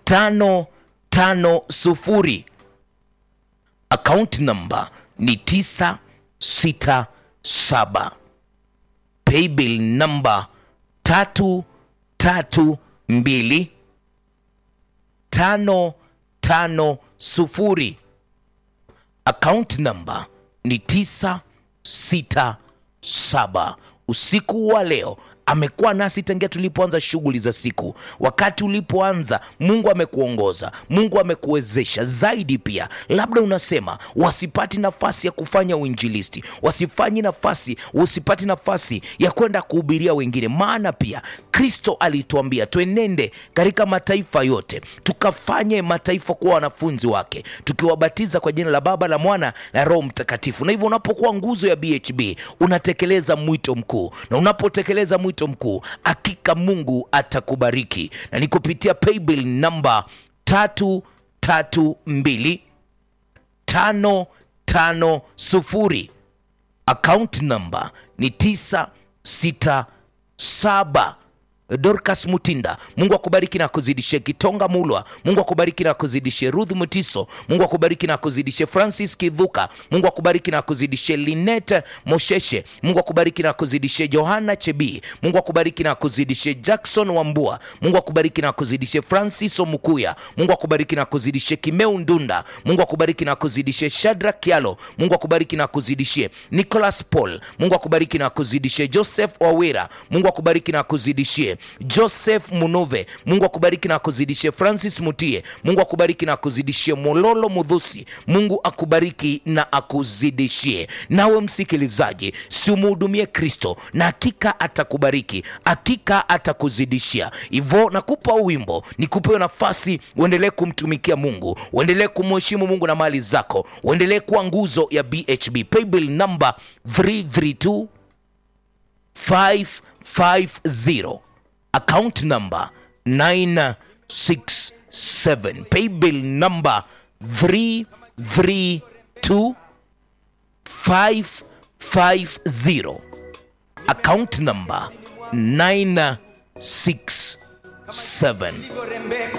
tano tano sufuri akaunti namba ni tisa sita saba paybill namba tatu tatu mbili tano tano sufuri akaunti namba ni tisa sita saba usiku wa leo amekuwa nasi tangia tulipoanza shughuli za siku wakati ulipoanza mungu amekuongoza mungu amekuwezesha zaidi pia labda unasema wasipati nafasi ya kufanya uinjilisti wasifanyi nafasi usipati nafasi ya kwenda kuhubiria wengine maana pia kristo alituambia twenende katika mataifa yote tukafanye mataifa kuwa wanafunzi wake tukiwabatiza kwa jina la baba la mwana na roho mtakatifu na hivyo unapokuwa nguzo ya bhb unatekeleza mwito mkuu na unapotekeleza mwito mkuu hakika mungu atakubariki na ni kupitia paybill namba tatu tatu mbili tano tano sufuri akaunti namba ni tisa sita saba dorcas mutinda mungu akubariki na akuzidishie kitonga mulwa mungu akubariki na akuzidishie ruth mutiso mungu akubariki na akuzidishie francis kidhuka mungu akubariki na akuzidishie linet mosheshe mungu akubariki na akuzidishie johana chebi mungu akubariki na akuzidishie jackson wambua mungu akubariki na akuzidishie francis omukuya mungu akubariki na akuzidishie kimeu ndunda mungu akubariki na akuzidishie shadrak kialo mungu akubariki na akuzidishie nicholas paul mungu akubariki na akuzidishie joseph wawira mungu akubariki na akuzidishie joseph munove mungu akubariki na akuzidishie francis mutie mungu akubariki na akuzidishie mololo mudhusi mungu akubariki na akuzidishie nawe msikilizaji siumuhudumie kristo na hakika atakubariki hakika atakuzidishia hivyo nakupa wimbo nikupe nafasi uendelee kumtumikia mungu uendelee kumheshimu mungu na mali zako uendelee kuwa nguzo ya bhb paybill number 332 550 account number 967 paybill number 332 550 account number 967